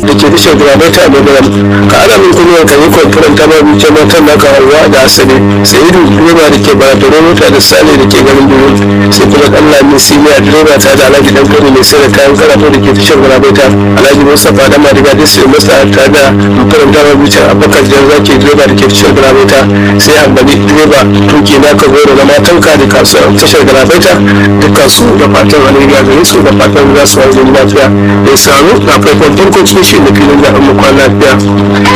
da ke tashar gurabaita a magaram ka ana min kunuwar ka yi kwamfuran ta babu ce matan naka hawa da asali sayidu direba da ke baratoro mota da sale da ke garin duru sai kuma dan lami siniya direba ta da alhaji dan kano mai sai da kayan karatu da ke tashar gurabaita alhaji mustapha da madiga da sai masa ta da kwamfuran ta babu ce abubakar jan zaki direba da ke tashar gurabaita sai ambali direba tuki naka goro na matanka da kasuwar tashar gurabaita dukkan su da fatan alheri a gare su da fatan za su wanzu lafiya da ya samu na farkon farko cikin shi da filin da an mu kwana lafiya